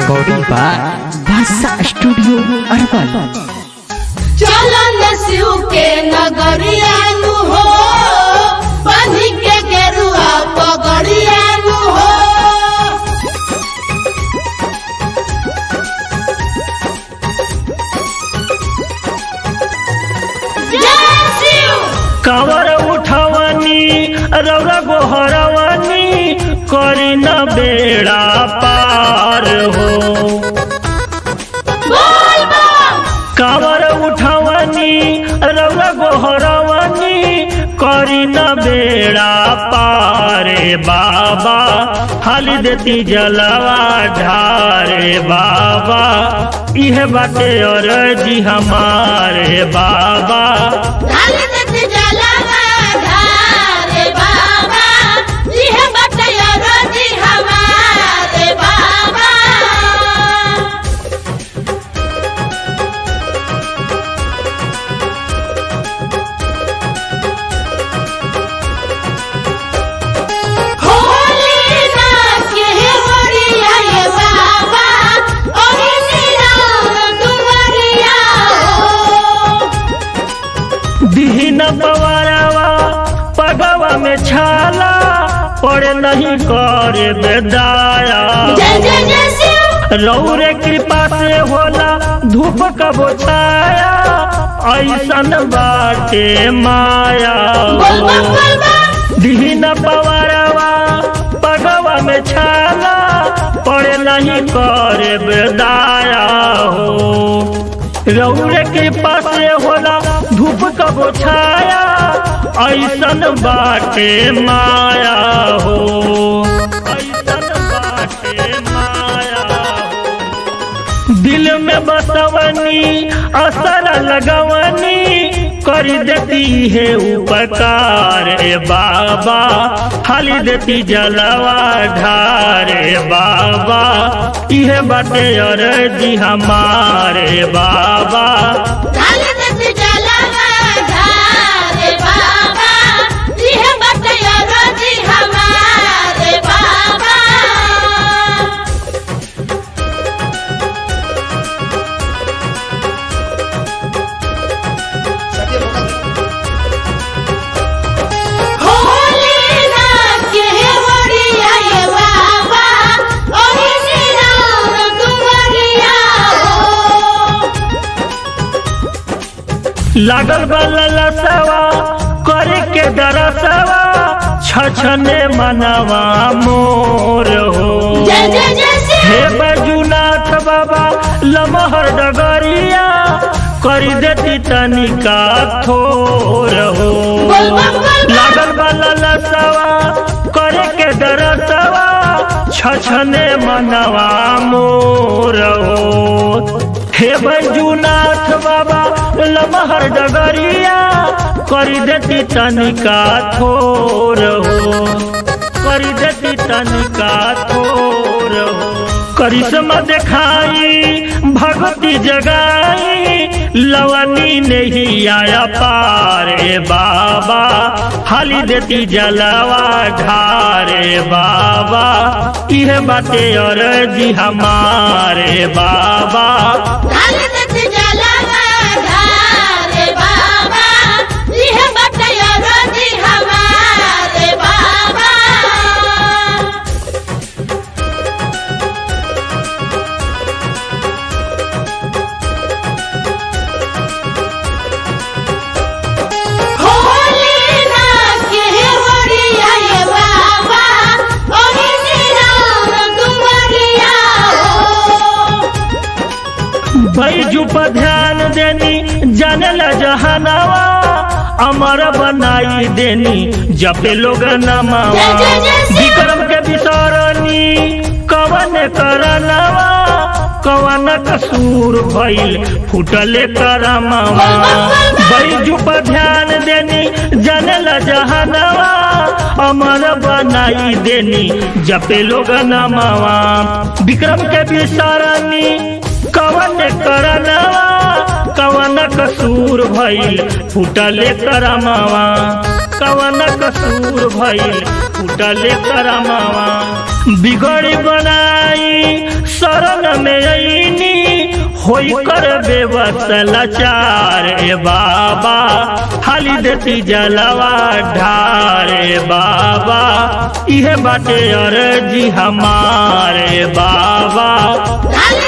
recording by Basa Studio Arban. चलन शिव के नगरियानु हो बनी के गेरुआ पगड़ियानु हो जय शिव कावर उठवनी रौरा गोहरवनी करी न बेड़ा पार हो बोल बम कावर उठवनी रौरा गोहरवनी करी न बेड़ा पारे बाबा हाली देती जलवा ढारे बाबा इह बाटे और जी हमारे बाबा ढाल देत जलवा ढारे बाबा लिह बटया रोजी हमारे बाबा होली ना के होरिया ये बाबा ओही निराम दुवरिया हो दीन पवारवा पगवा में छाला पड़े नहीं करे बेदाया जय जय जय शिव रौरे कृपा से होला धूप कबो छाया ऐसन बाटे माया बोल बम बोल बम दीन पवारवा पगवा में छाला पड़े नहीं करे बेदाया हो रौरे कृपा से होला धूप कबो छाया ऐसन बाटे माया हो ऐसन बाटे माया हो दिल में बसवनी असर लगवनी कर देती है उपकार ए बाबा खाली देती जलवा ढारे बाबा इहे बाटे और जी हमारे बाबा ढाल देत जलवा ढारे बाबा लिह बटया रोजी हमारे बाबा होली ना के होरिया ये बाबा ओही निराम दुवरिया हो लागल बल्ला सवा करे के दरसवा छछने मनवा मोर हो जय जय जय हे शिव बजुनाथ बाबा लमहर डगरिया करी देती तनिका थोर हो बोल बम बोल बम लागल वाला लसवा करे के दरसवा छछने मनवा मोर हो हे बजुनाथ बाबा लमहर डगरिया करी देती तनिका थोर हो करी देती तनिका थोर हो करिश्मा दिखाई भगवती जगाई लवनी नहीं आया पारे बाबा हाली देती जलवा ढारे बाबा इह बाटे और जी हमारे बाबा ढाल देत जलवा ढारे बाबा लिह बटया रोजी हमारे बाबा होली ना के होरिया ये बाबा ओही निराम दुवरिया हो बैजू पर ध्यान देनी जानल जहानावा अमर बनाई देनी जपे लोग नमावा जय जय जय शिव। विक्रम के विसरनी कवन करनवा कवन कसूर भइल फुटले करमवा बैजू पर ध्यान देनी जानल जहानावा अमर बनाई देनी जपे लोग नमावा विक्रम के विसरनी कवन करनवा कवन कसूर भइल फुटले करमवा कवन कसूर भइल फुटले करमवा बिगड़ बनाई शरण में अईनी होई कर बेवसलाचार ए बाबा हाली देती जलवा ढार ए बाबा इहे बाटे अर्जी हमारे बाबा डाल